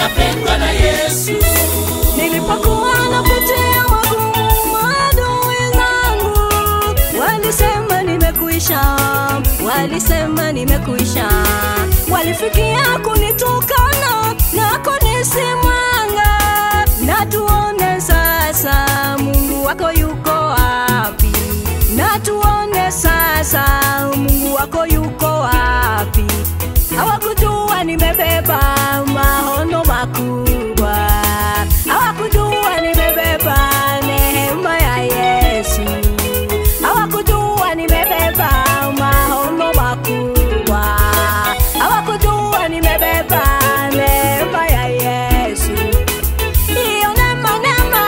ninapendwa na Yesu. Nilipokuwa napitia magumu, maadui zangu walisema nimekuisha, walisema nimekuisha, walifikia kunitukana na kunisimanga. Na tuone sasa Mungu wako yuko wapi? Na tuone sasa Mungu wako yuko wapi? Hawakujua nimebeba maono makubwa, hawakujua nimebeba neema ya Yesu, hawakujua nimebeba maono makubwa, hawakujua nimebeba neema ya Yesu. Hiyo neema neema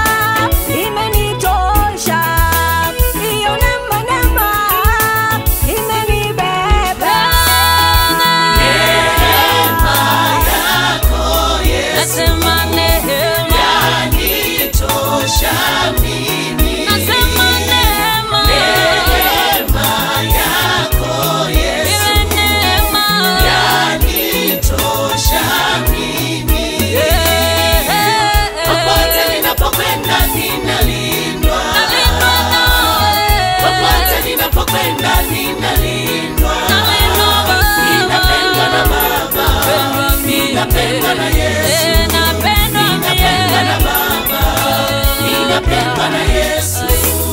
imenitosha, hiyo neema neema imenibeba. Nasema neema, Yanitosha mimi, nasema neema, neema yako Yesu. iwe neema. Yanitosha mimi, Eh, eh, popote eh. ninapokwenda ninalindwa, Nalindwa nawe. popote ninapokwenda ninalindwa. Nalindwa Baba. Ninapendwa na Baba, Napendwa mimi. ninapendwa na Yesu, Eh, napendwa ninapendwa na mimi. Baba, ninapendwa na Yesu.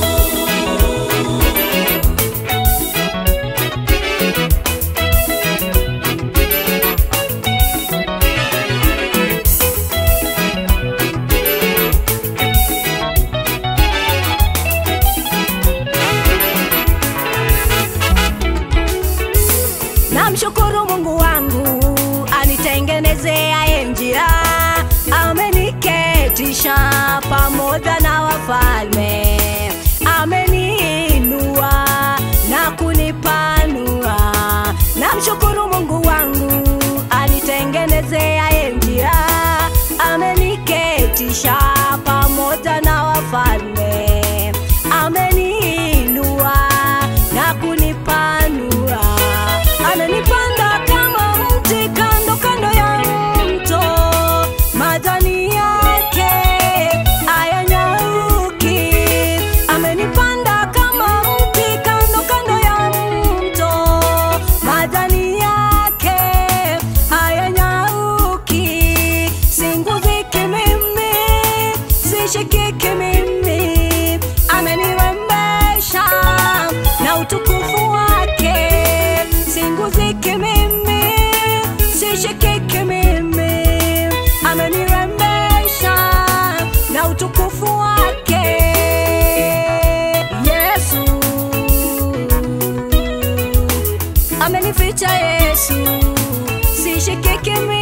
Namshukuru Mungu wangu anitengenezea njia, ameniketisha pamoja na wafalme, ameniinua na kunipanua. Namshukuru Mungu wangu anitengenezea njia, ameniketisha pamoja na wafalme, ameniinua na kunipanua ananipanda kama mti kando kando ya mto, majani yake hayanyauki. Amenipanda kama mti kando kando ya mto, majani yake hayanyauki. Singuziki mimi, sishikiki mimi, amenirembesha na utukufu wake. Singuziki mimi, sishikiki mimi, amenirembesha na utukufu wake. Yesu amenificha Yesu, sishikiki mimi